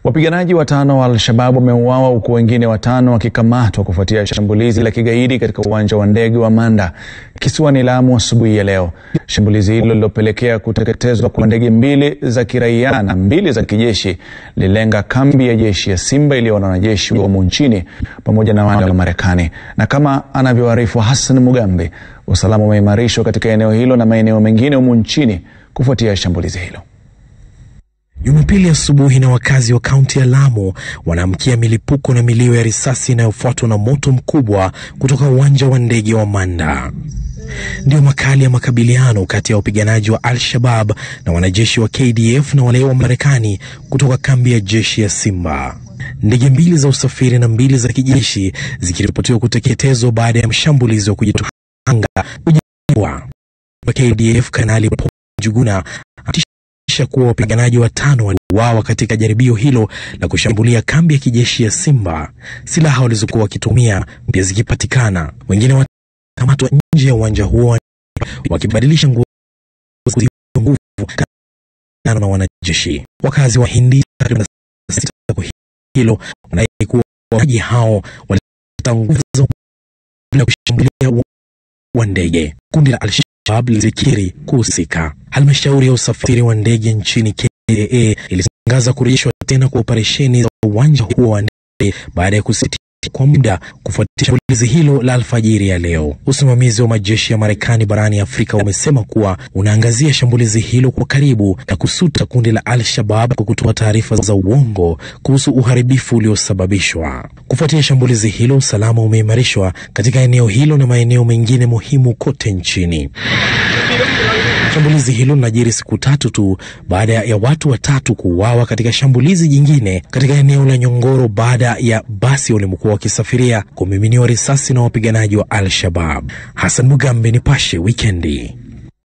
Wapiganaji watano wa Al-Shabab wameuawa huku wengine watano wakikamatwa kufuatia shambulizi la kigaidi katika uwanja wa ndege wa Manda kisiwani Lamu asubuhi ya leo. Shambulizi hilo lililopelekea kuteketezwa kwa ndege mbili za kiraia na mbili za kijeshi lilenga kambi ya jeshi ya Simba iliyo na wanajeshi wa humu nchini pamoja na wale wa Marekani. Na kama anavyoarifu Hassan Mugambe, usalama umeimarishwa katika eneo hilo na maeneo mengine humu nchini kufuatia shambulizi hilo. Jumapili asubuhi na wakazi wa kaunti ya Lamu wanaamkia milipuko na milio ya risasi inayofuatwa na moto mkubwa kutoka uwanja wa ndege wa Manda. Ndiyo makali ya makabiliano kati ya wapiganaji wa Al-Shabab na wanajeshi wa KDF na wale wa Marekani kutoka kambi ya jeshi ya Simba. Ndege mbili za usafiri na mbili za kijeshi zikiripotiwa kuteketezwa baada ya mshambulizi wa kujitoa anga kujiwa. KDF Kanali Paul Njuguna atisha kuwa wapiganaji watano waliuawa katika jaribio hilo la kushambulia kambi ya kijeshi ya Simba, silaha walizokuwa wakitumia pia zikipatikana. Wengine watakamatwa nje ya uwanja huo wakibadilisha nguo nguvu na wanajeshi. Wakazi wa Hindi hilo wanadai kuwa waji hao walileta nguvu za bila kushambulia wa ndege. Kundi la Al-Shabab lilikiri kuhusika. Halmashauri ya usafiri wa ndege nchini KAA ilitangaza kurejeshwa tena kwa operesheni za uwanja huo wa ndege baada ya kusitisha kwa muda kufuatia shambulizi hilo la alfajiri ya leo. Usimamizi wa majeshi ya Marekani barani Afrika umesema kuwa unaangazia shambulizi hilo kwa karibu na kusuta kundi la Al-Shabab kwa kutoa taarifa za uongo kuhusu uharibifu uliosababishwa. Kufuatia shambulizi hilo, usalama umeimarishwa katika eneo hilo na maeneo mengine muhimu kote nchini. Shambulizi hilo linajiri siku tatu tu baada ya watu watatu kuuawa katika shambulizi jingine katika eneo la Nyongoro baada ya basi walimokuwa wakisafiria kumiminiwa risasi na wapiganaji wa Al-Shabab. Hassan Mugambe, Nipashe Wikendi.